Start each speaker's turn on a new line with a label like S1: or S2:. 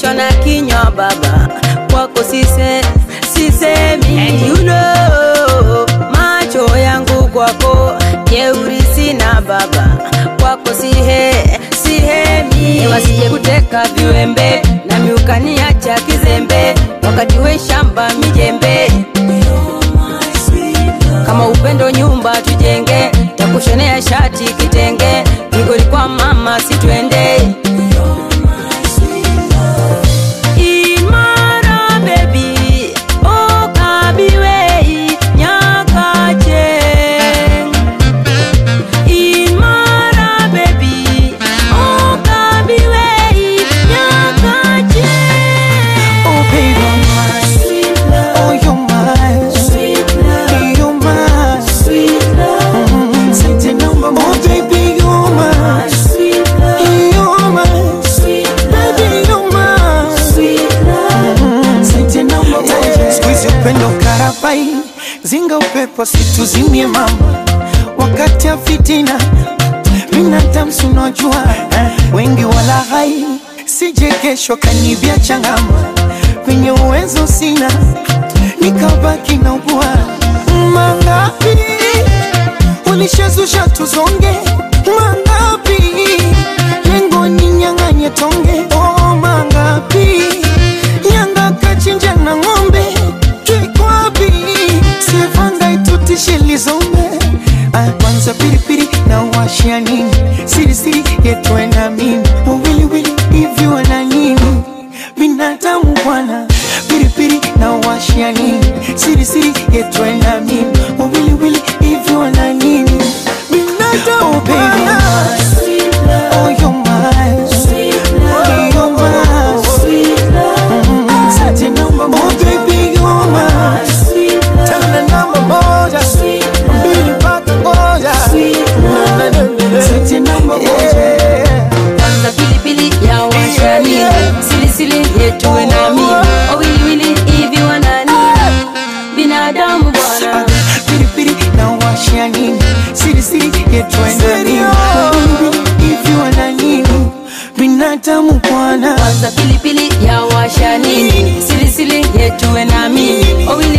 S1: kesho na kinywa baba kwako sise sisemi And you know, macho yangu kwako jeuri sina baba kwako sihe sihemi wasije kuteka viwembe na miukaniacha kizembe wakati we shamba mijembe kama upendo nyumba tujenge takushonea shati kitenge migoli kwa mama situende Imara baby, oh kabiwei nyakache. Imara baby, oh kabiwei nyakache.
S2: Oh baby, oh you're mine, you're mine. Mm, Sente namba Oh baby, you're mine, you're mine. Baby, you're mine. Mm, Sente namba moja. Siku hizi upendo karabai, zinga upepo situzimie mama, wakati ya fitina binadamu si unajua wengi wala hai, sije kesho kanibia changama, penye uwezo sina nikabaki na ugua mangapi ulishazusha tuzonge mangapi lengo ni nyang'anye tonge oh mangapi nyanga kachinja na ng'ombe kikwapi sivanga itutishe lizombe Ah, kwanza pilipili na washia nini sirisiri yetwe na mimi wawiliwili hivi wana nini binadamu bwana pilipili na washia nini sirisiri yetwe na mimi wawiliwili hivi wana nini binadamu oh, baby. Oh, you're mine. Oh, you're mine. Mm, sati namba moja. Oh, baby, you're mine. Tena namba moja. Mbili mpaka moja. Sati namba moja.
S1: Kwanza pilipili ya washani silisili yetuwe nami wawiliwili hivi wanani binadamu bwana
S2: Pilipili na washia nini sirisiri yetwenda nini hivi wana nini binadamu bwana
S1: kwanza pilipili ya washani silisili yetuwe nami wawili